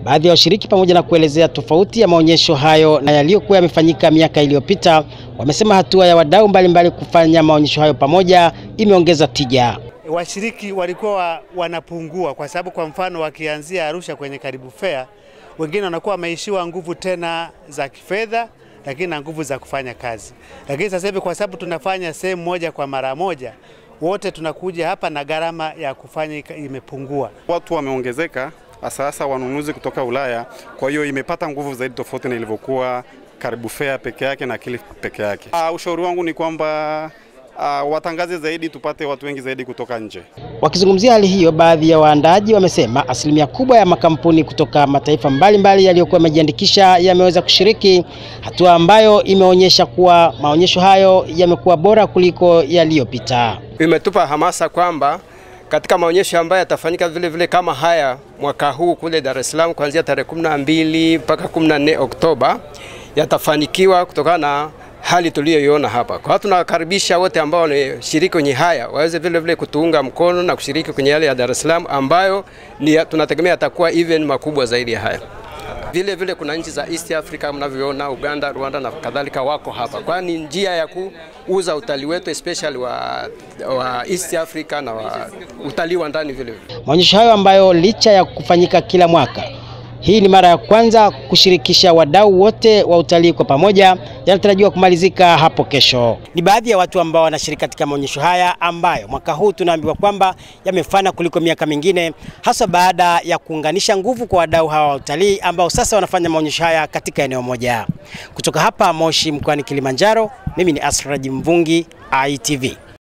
Baadhi ya washiriki pamoja na kuelezea tofauti ya maonyesho hayo na yaliyokuwa yamefanyika miaka iliyopita, wamesema hatua ya wadau mbalimbali kufanya maonyesho hayo pamoja imeongeza tija. Washiriki walikuwa wanapungua kwa sababu, kwa mfano, wakianzia Arusha kwenye Karibu Fair, wengine wanakuwa wameishiwa nguvu tena za kifedha, lakini na nguvu za kufanya kazi. Lakini sasa hivi kwa sababu tunafanya sehemu moja kwa mara moja, wote tunakuja hapa na gharama ya kufanya imepungua. Watu wameongezeka, hasa hasa wanunuzi kutoka Ulaya. Kwa hiyo imepata nguvu zaidi, tofauti na ilivyokuwa Karibu Fair peke yake na Kilifi peke yake. Uh, ushauri wangu ni kwamba uh, watangaze zaidi, tupate watu wengi zaidi kutoka nje. Wakizungumzia hali hiyo, baadhi ya waandaaji wamesema asilimia kubwa ya makampuni kutoka mataifa mbalimbali yaliyokuwa yamejiandikisha yameweza kushiriki, hatua ambayo imeonyesha kuwa maonyesho hayo yamekuwa bora kuliko yaliyopita. Imetupa hamasa kwamba katika maonyesho ambayo yatafanyika vile vile kama haya mwaka huu kule Dar es Salaam kuanzia tarehe 12 mpaka 14 Oktoba yatafanikiwa kutokana na hali tuliyoiona hapa. Kwa hiyo tunawakaribisha wote ambao wanashiriki kwenye haya waweze vile vile kutuunga mkono na kushiriki kwenye yale ya Dar es Salaam ambayo ni tunategemea yatakuwa even makubwa zaidi ya haya. Vile vile kuna nchi za East Africa mnavyoona, Uganda, Rwanda na kadhalika wako hapa, kwani njia ya kuuza utalii wetu especially wa, wa East Africa na wa utalii wa ndani vile vile. Maonyesho hayo ambayo licha ya kufanyika kila mwaka hii ni mara ya kwanza kushirikisha wadau wote wa utalii kwa pamoja, yanatarajiwa kumalizika hapo kesho. Ni baadhi ya watu ambao wanashiriki katika maonyesho haya ambayo mwaka huu tunaambiwa kwamba yamefana kuliko miaka mingine, hasa baada ya kuunganisha nguvu kwa wadau hawa wa utalii ambao sasa wanafanya maonyesho haya katika eneo moja. Kutoka hapa Moshi mkoani Kilimanjaro, mimi ni Asraji Mvungi, ITV.